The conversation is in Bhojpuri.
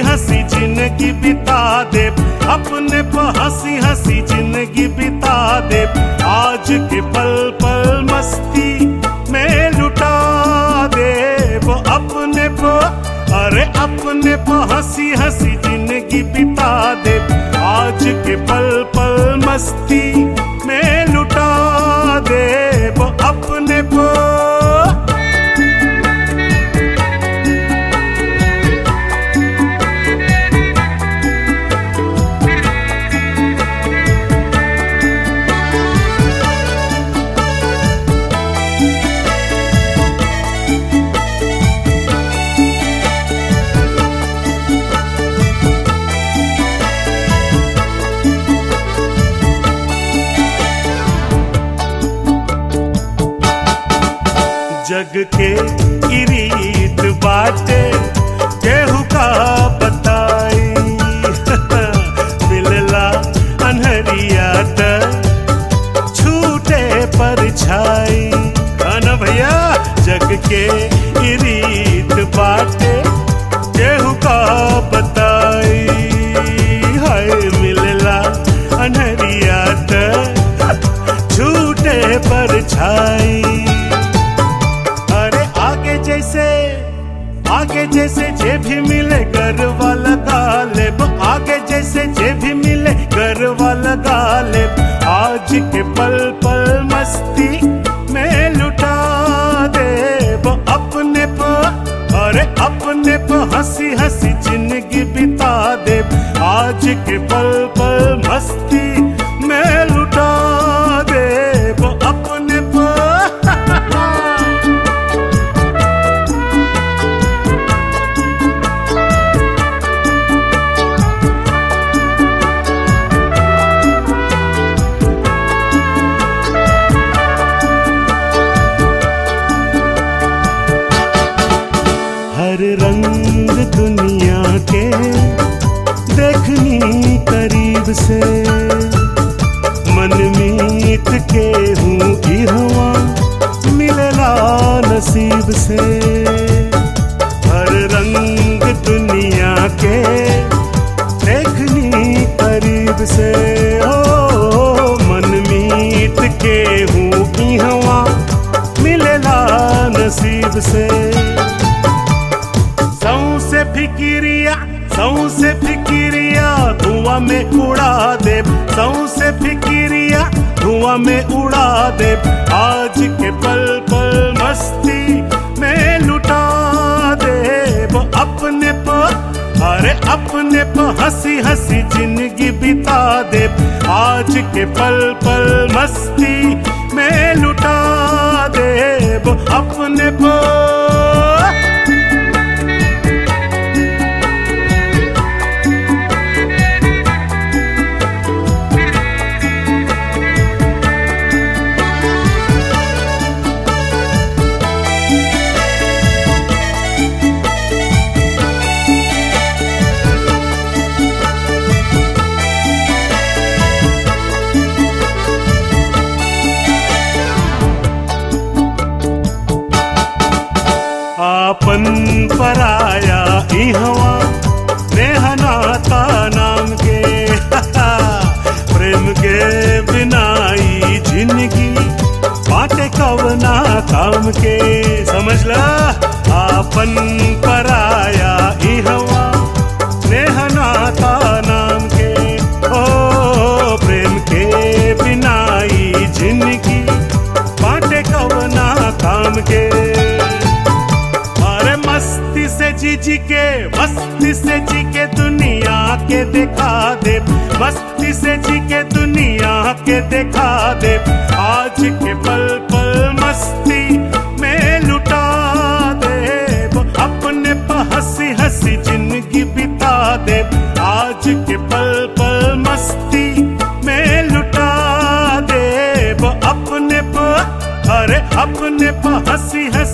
हंसी जिंदगी बिता दे अपने प हंसी हंसी जिंदगी बिता दे आज के पल पल मस्ती में लुटा दे वो अपने प अरे अपने प हंसी हंसी जिंदगी बिता दे आज के पल पल मस्ती में लुटा दे वो अपने प जग के इरीत बाटे केहू का बताई मिलला अनहरिया त छूटे पर छाई ना भैया जग के इरीत बाटे केहू का बताई हाय मिलला अनहरिया त छूटे पर छाई अरे आगे जैसे आगे जैसे जे भी मिले घर वाला गाले आगे जैसे जे भी मिले घर वाला गाले आज के पल पल मस्ती में लुटा दे वो अपने प अरे अपने प हंसी हंसी जिंदगी बिता दे आज के पल पल मस्ती में लुटा दे वो अपने प हर रंग दुनिया के देखनी करीब से मन मीत के हूँ की हुआ मिलला नसीब से हर रंग दुनिया के देखनी करीब से ओ मन मीत के हूँ की हुआ मिलला नसीब से सौ से फिकिरिया सौ से फिकिरिया धुआं में उड़ा दे सौ से फिकिरिया धुआं में उड़ा दे आज के पल पल मस्ती में लुटा दे वो अपने प अरे अपने प हंसी हंसी जिंदगी बिता दे आज के पल पल मस्ती में लुटा दे वो अपने प आपन पराया इहवा नेहनाता नाम के प्रेम के बिनाई जिंदगी बाटे कवना काम के समझ ला आपन पराया इहवा नेहनाता नाम के ओ प्रेम के बिनाई जिंदगी बाटे कवना काम के अरे मस्ती से जी जी के मस्ती से जी के दुनिया के दिखा दे मस्ती से जी के दुनिया के दिखा दे आज के पल पल मस्ती में लुटा दे वो अपने प हंसी हंसी जिंदगी बिता दे आज के पल पल मस्ती में लुटा दे वो अपने प अरे अपने प हंसी हंसी